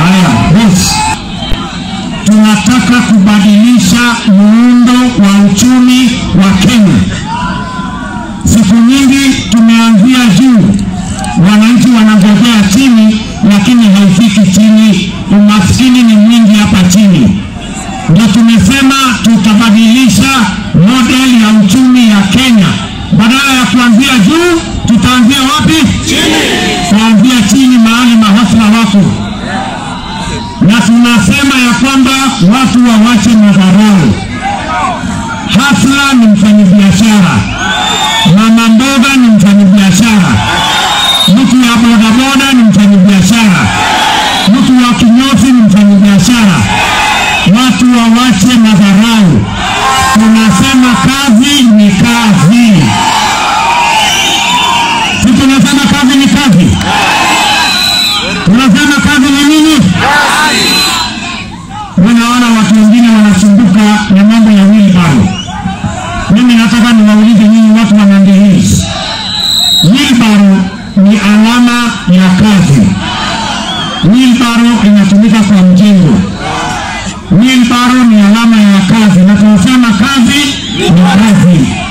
Haya, boss, tunataka kubadilisha muundo wa uchumi wa Kenya. Siku nyingi tumeanzia juu, wananchi wanangojea chini, lakini haifiki chini. Umaskini ni mwingi hapa chini, ndio tumesema tutabadilisha model ya uchumi ya Kenya. Badala ya kuanzia juu, tutaanzia wapi? Chini. Kuanzia chini, mahali mahasla wako na tunasema ya kwamba watu wawache madharau. Hasla ni mfanyabiashara, mama mboga ni mfanyabiashara, mtu ya bodaboda ni mfanyabiashara, mtu wa kinyozi ni mfanyabiashara. Watu wawache madharau. Tunasema kazi ni kazi, si tunasema kazi ni kazi, tunasema kazi ni nini? Naona watu wengine wanasumbuka na mambo ya wheelbarrow. Mimi nataka niwaulize nyinyi watu wa Nandi Hills, wheelbarrow ni alama ya kazi. Wheelbarrow inatumika kwa mjengo. Wheelbarrow ni alama ya kazi, na tunasema kazi ni kazi.